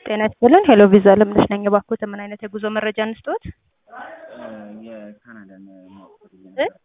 ጤና ይስጥልን ሄሎ ቪዛ ለምነሽ ነኝ። እባክዎት ምን አይነት የጉዞ መረጃ እንስጥዎት? የካናዳን ማወቅ ፈልጌ እ? ነበር።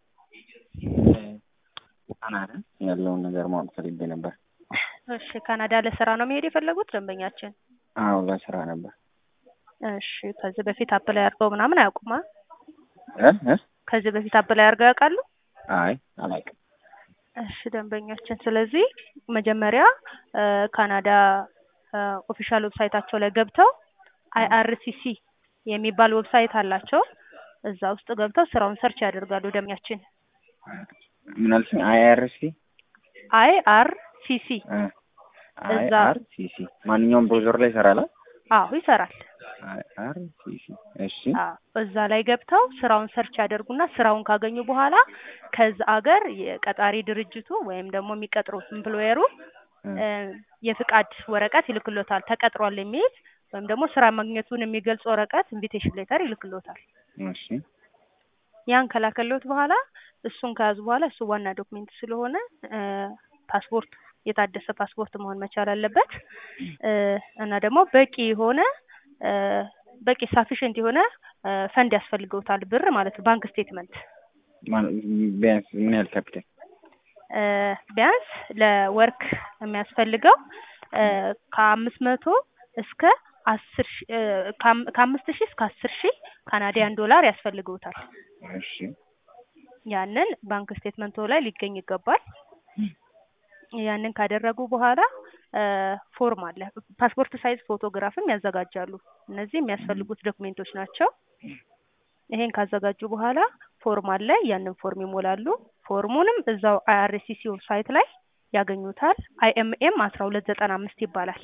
ካናዳን ያለውን ነገር ማወቅ ፈልጌ ነበር። እሺ ካናዳ ለስራ ነው መሄድ የፈለጉት ደንበኛችን? አዎ ለስራ ነበር። እሺ ከዚህ በፊት አፕላይ አድርገው ምናምን አያውቁማ? እ እ ከዚህ በፊት አፕላይ አድርገው ያውቃሉ? አይ አላውቅም። እሺ ደንበኛችን፣ ስለዚህ መጀመሪያ እ ካናዳ ኦፊሻል ዌብሳይታቸው ላይ ገብተው አይአርሲሲ የሚባል ዌብሳይት አላቸው። እዛ ውስጥ ገብተው ስራውን ሰርች ያደርጋሉ ደንበኛችን። ምን አልሽኝ? አይአርሲ አይአርሲሲ እዛ- አይአርሲሲ ማንኛውም ብሮዘር ላይ ይሰራል? አዎ ይሰራል። አይአርሲሲ እሺ አዎ እዛ ላይ ገብተው ስራውን ሰርች ያደርጉና ስራውን ካገኙ በኋላ ከዛ አገር የቀጣሪ ድርጅቱ ወይም ደግሞ የሚቀጥሩት ኤምፕሎየሩ እ የፍቃድ ወረቀት ይልክሎታል። ተቀጥሯል የሚል ወይም ደግሞ ስራ ማግኘቱን የሚገልጽ ወረቀት ኢንቪቴሽን ሌተር ይልክሎታል። እሺ ያን ከላከሎት በኋላ እሱን ከያዙ በኋላ እሱ ዋና ዶክሜንት ስለሆነ እ ፓስፖርት የታደሰ ፓስፖርት መሆን መቻል አለበት እ እና ደግሞ በቂ የሆነ እ በቂ ሳፊሽንት የሆነ እ ፈንድ ያስፈልገውታል ብር ማለት ነው። ባንክ ስቴትመንት ማን- ቢያንስ ምን ያህል ካፒታል? እ ቢያንስ ለወርክ የሚያስፈልገው እ ከአምስት መቶ እስከ አስር ሺ እ ከአም- ከአምስት ሺህ እስከ አስር ሺህ ካናዲያን ዶላር ያስፈልገውታል። እሺ ያንን ባንክ ስቴትመንቶ ላይ ሊገኝ ይገባል። ያንን ካደረጉ በኋላ እ ፎርም አለ። ፓስፖርት ሳይዝ ፎቶግራፍም ያዘጋጃሉ። እነዚህ የሚያስፈልጉት ዶክሜንቶች ናቸው። ይሄን ካዘጋጁ በኋላ ፎርም አለ። ያንን ፎርም ይሞላሉ። ፎርሙንም እዛው አይአርሲሲ ዌብሳይት ላይ ያገኙታል። አይኤምኤም አስራ ሁለት ዘጠና አምስት ይባላል።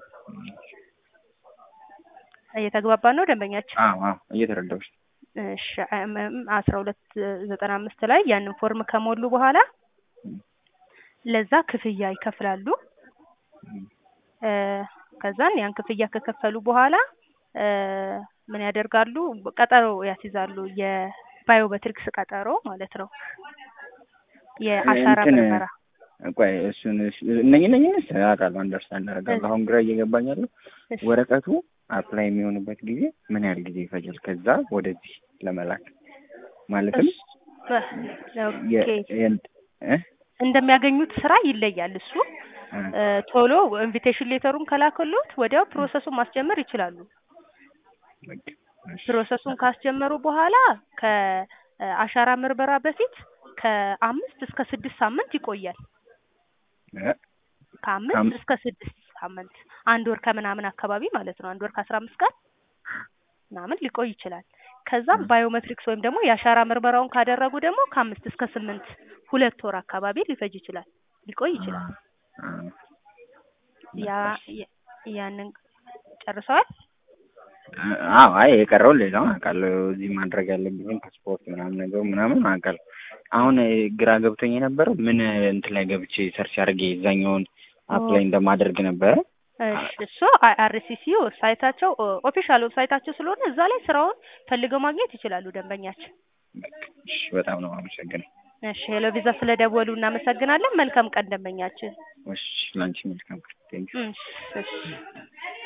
እየተግባባን ነው ደንበኛችን? አዎ አዎ እየተረዳሁሽ ነው። እሺ አይኤምኤም አስራ ሁለት ዘጠና አምስት ላይ ያንን ፎርም ከሞሉ በኋላ ለዛ ክፍያ ይከፍላሉ። እ ከዛን ያን ክፍያ ከከፈሉ በኋላ እ ምን ያደርጋሉ? ቀጠሮ ያስይዛሉ። የባዮሜትሪክስ ቀጠሮ ማለት ነው። የአሻራ እንትን ምርመራ ቆይ እሱን እነኝ እነኝንስ አውቃለሁ አንደርስታንድ አደርጋለሁ። አሁን ግራ እየገባኝ ያለው እሺ። ወረቀቱ አፕላይ የሚሆንበት ጊዜ ምን ያህል ጊዜ ይፈጃል? ከዛ ወደዚህ ለመላክ ማለትም የ- ኦኬ የ- እ? እንደሚያገኙት ስራ ይለያል። እሱ እ፣ እ ቶሎ ኢንቪቴሽን ሌተሩን ከላከሉት ወዲያው ፕሮሰሱን ማስጀመር ይችላሉ። በቃ እሺ። ፕሮሰሱን ካስጀመሩ በኋላ ከአሻራ ምርመራ በፊት ከአምስት እስከ ስድስት ሳምንት ይቆያል። እ፣ ከአምስት ከአም- እስከ ስድስት ሳምንት አንድ ወር ከምናምን አካባቢ ማለት ነው። አንድ ወር ከአስራ አምስት ቀን ምናምን ሊቆይ ይችላል። ከዛም ባዮሜትሪክስ ወይም ደግሞ የአሻራ ምርመራውን ካደረጉ ደግሞ ከአምስት እስከ ስምንት ሁለት ወር አካባቢ ሊፈጅ ይችላል ሊቆይ ይችላል። አ፣ ያ ያ- ያንን ጨርሰዋል። አዎ አይ የቀረውን ሌላውን አውቃለሁ። እዚህ ማድረግ ያለብኝም ፓስፖርት ምናምን ነገር ምናምን አውቃለሁ። አሁን እ፣ ግራ ገብቶኝ የነበረው ምን እንትን ላይ ገብቼ ሰርች አድርጌ እዛኛውን አፕላይ እንደማደርግ ነበረ። እሺ እሱ አይአርሲሲ ዌብሳይታቸው ኦፊሻል ዌብሳይታቸው ስለሆነ እዛ ላይ ስራውን ፈልገው ማግኘት ይችላሉ ደንበኛችን። በቃ እሺ፣ በጣም ነው አመሰግነው። እሺ ሄሎ ቪዛ ስለደወሉ እናመሰግናለን። መልካም ቀን ደንበኛችን። እሺ፣ ላንቺ መልካም ቀን። ቴንኪው። እሺ እሺ